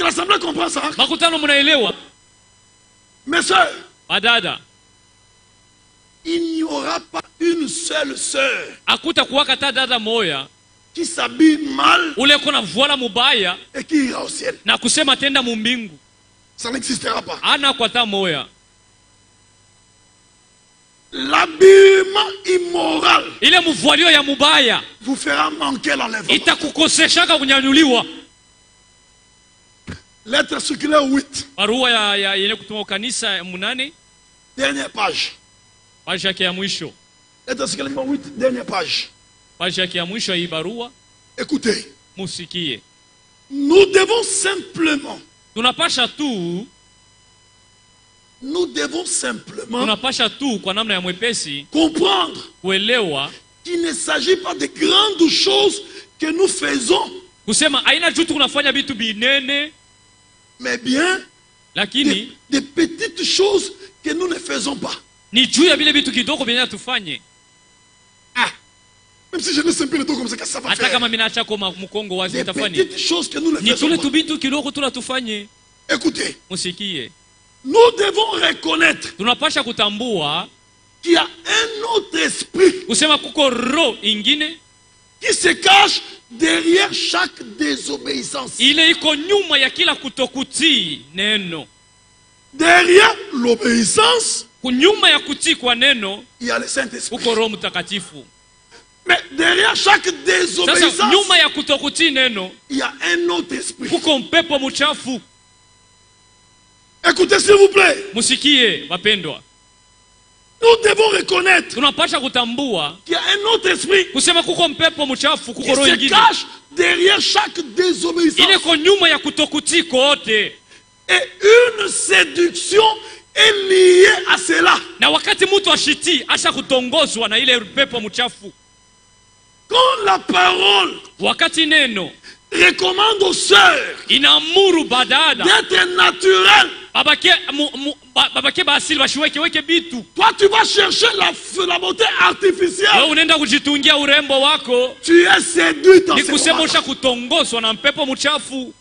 l'Assemblée comprend ça. makutano mnaelewa Mes soeurs, badada il n'y aura pas une seule sœur akuta kuwaka ta dada moya qui s'habille mal ule kona voila mubaya et qui ira au ciel. na kusema tenda mumbingu Ça n'existera pas. ana kwa ta moya L'habillement immoral ile muvwalio ya mubaya vous fera manquer l'enlèvement. itakukoseshaka kunyanyuliwa Lettre circulaire 8, barua ya, ya yenye kutuma kanisa ya munane dernière page. paji yake ya mwisho Lettre circulaire numéro 8, dernière page. paji yake ya mwisho ya hii barua Écoutez, musikie nous devons simplement, tunapasha tu nous devons simplement tunapasha tu kwa namna ya mwepesi comprendre kuelewa qu'il ne s'agit pas de grandes choses que nous faisons, kusema aina juu tu kunafanya vitu binene mais bien des, lakini des petites choses que nous ne faisons pas. ni juu ya vile vitu kidogo vyenye tufanye Ah, même si je laisse un peu le dos comme ça, qu'est-ce que ça va hata faire kama minachako ma- mkongo wazi Des utafanya petites choses que nous ne ni faisons tule pas. tu vitu kidogo tula tufanye Écoutez, musikie nous devons reconnaître tunapasha kutambua qu'il y a un autre esprit kusema kuko roho ingine qui se cache derrière chaque désobéissance. ile iko nyuma ya kila kutokutii neno Derrière l'obéissance, kunyuma ya kutii kwa neno il y a le Saint-Esprit. kuko roho mtakatifu Mais derrière chaque sasa désobéissance, nyuma ya kutokutii neno il y a un autre esprit. kuko mpepo mchafu Écoutez, s'il vous plaît, musikie wapendwa nous devons reconnaître tunapasha kutambua qu'il y a un autre esprit kusema kuko mpepo mchafu qui kuko roho se ingine cache derrière chaque désobéissance. ile ko nyuma ya kutokutii kote Et une séduction est liée à cela. na wakati mtu ashitii asha kutongozwa na ile pepo mchafu Quand la parole wakati neno recommande aux sœurs inaamuru badada d'être naturelles, babake mu- mu- ba- babake baasili bashiwekeweke bitu toi tu vas chercher la, la beauté wewe artificielle. unaenda kujitungia urembo wako Tu es séduit dans ni ce kusema moment. usha kutongozwa na mpepo mchafu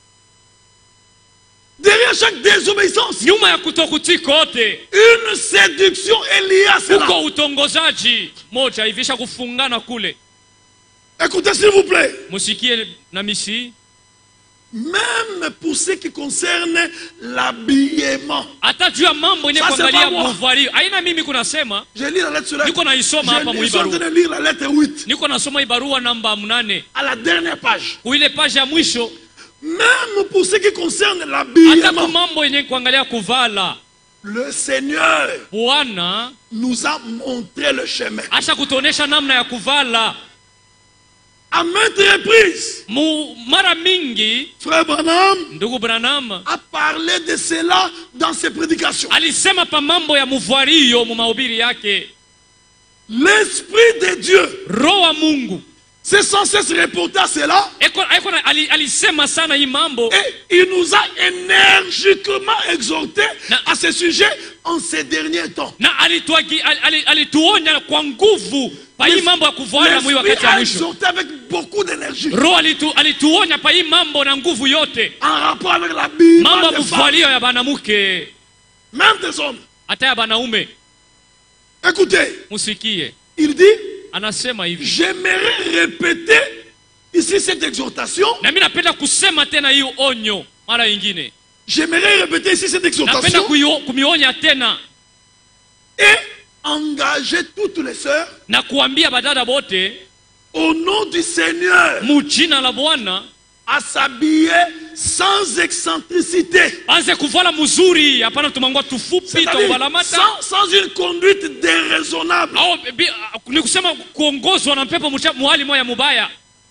Derrière chaque désobéissance, nyuma ya kutokutii kote une séduction est liée à cela. uko utongozaji moja hivisha kufungana kule Écoutez s'il vous plaît. musikie na misi Même pour ce qui concerne l'habillement. hata juu ya mambo yenye Sasa kuangalia pas moi. muvalio aina mimi kunasema Je lis la lettre sur la niko naisoma hapa Je suis en train muibarua de lire la lettre 8 niko nasoma ibarua namba mnane à la dernière page. kuile page ya mwisho Même pour ce qui concerne hata l'habillement, ku mambo yenye kuangalia kuvala le Seigneur bwana nous a montré le chemin. asha kutuonesha namna ya kuvala À maintes reprises, Mu, mara mingi Frère Branham ndugu branam a parlé de cela dans ses prédications. alisema pa mambo ya muvwario mu mahubiri yake L'Esprit de Dieu roho wa mungu s'est sans cesse reporté à cela Eko, eko, na- ali, alisema sana hii mambo et il nous a énergiquement exhortés Na- à ce sujet en ces derniers temps. na alituagi- ali- ali- alituonya kwa nguvu pa hii mambo ya kuvala mwi L'Esprit wakati ya a mwisho exhorté avec beaucoup d'énergie roho alitu, alituonya pa hii mambo na nguvu yote en rapport avec l'habillement mambo ya des femmes, muvwalio ya banamuke même des hommes. hata ya banaume Écoutez, musikie il dit, anasema hivi j'aimerais répéter ici cette exhortation, na mi napenda kusema tena hiyo onyo mara ingine j'aimerais répéter ici cette napenda exhortation kuio- kumionya tena et engager toutes les sœurs na kuambia badada bote au nom du Seigneur mu jina la bwana à s'habiller sans excentricité. anze kuvala mzuri hapana tumangua tufupi C'est-à-dire tauvalamata sans, sans une conduite déraisonnable. au bi- ni kusema kuongozwa na mpepo mcha- muhali moya mubaya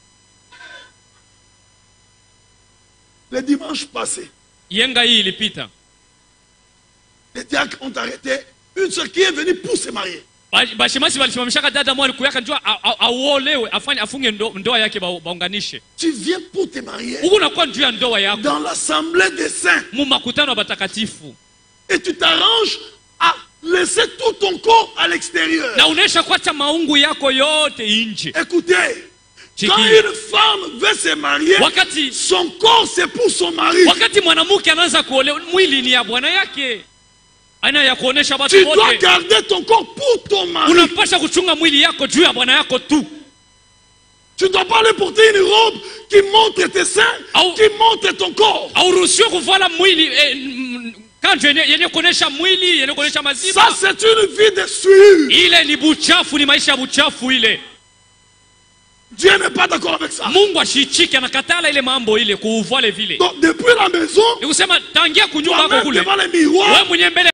Le dimanche passé, yenga hii ilipita les diacres ont arrêté une sœur qui est venue pour se marier. Ba- bashemasi walisimamishaka dada mwa alikuyaka njua a- a- auolewe afanye afunge ndo, ndoa yake ba- baunganishe Tu viens pour te marier huku nakuwa njuu ya ndoa yako dans l'assemblée des saints mu makutano ya batakatifu et tu t'arranges à laisser tout ton corps à l'extérieur. na unaisha kuacha maungu yako yote nje Écoutez, Quand Shikia. une femme veut se marier, wakati son corps c'est pour son mari. wakati mwanamke anaanza kuolewa mwili ni ya bwana yake aina ya kuonesha watu Tu dois wote garder ton corps pour ton mari. unapasha kuchunga mwili yako juu ya bwana yako tu Tu ne dois pas aller porter une robe qui montre tes seins, Au- qui montre ton corps. auruhusiwe kuvala mwili eh, mm, kanjo yenye yenye kuonesha mwili yenye kuonesha Ça, maziba c'est une vie de sueur. ile ni buchafu ni maisha ya buchafu ile Dieu n'est pas d'accord avec ça. mungu ashichike anakatala ile mambo ile kuuvale vile Donc, depuis la maison, ni kusema tangia kunyumba toi-même yako kule devant les miroirs, wewe mwenyewe mbele